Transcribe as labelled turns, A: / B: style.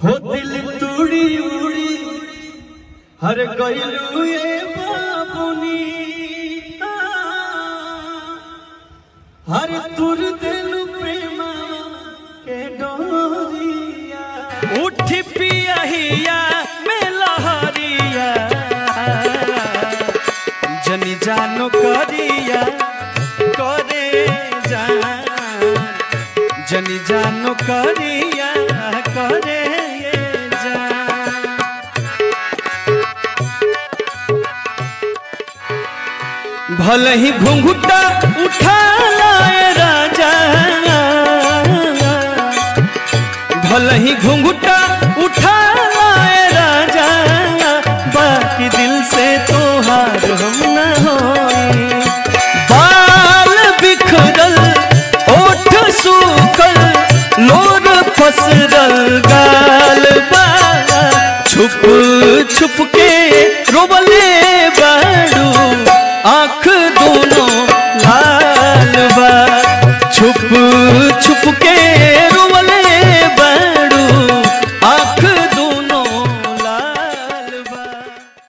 A: हो दिल तूड़ी उड़ी हर गइलू ये बाबुनी हर तुर दिल प्रेमा के डोरिया
B: उठ पियहिया में लहरिया जनी जानो करिया करे जान जनी जानो करिया करे जान भले ही घुंघुटा उठा लाए राजा भले ही घुंघुटा उठा लाए राजा बाकी दिल से तो हार हम न होए बाल बिखरल ओठ सूखल लोर फसरल गाल बा छुप छुप के रोबल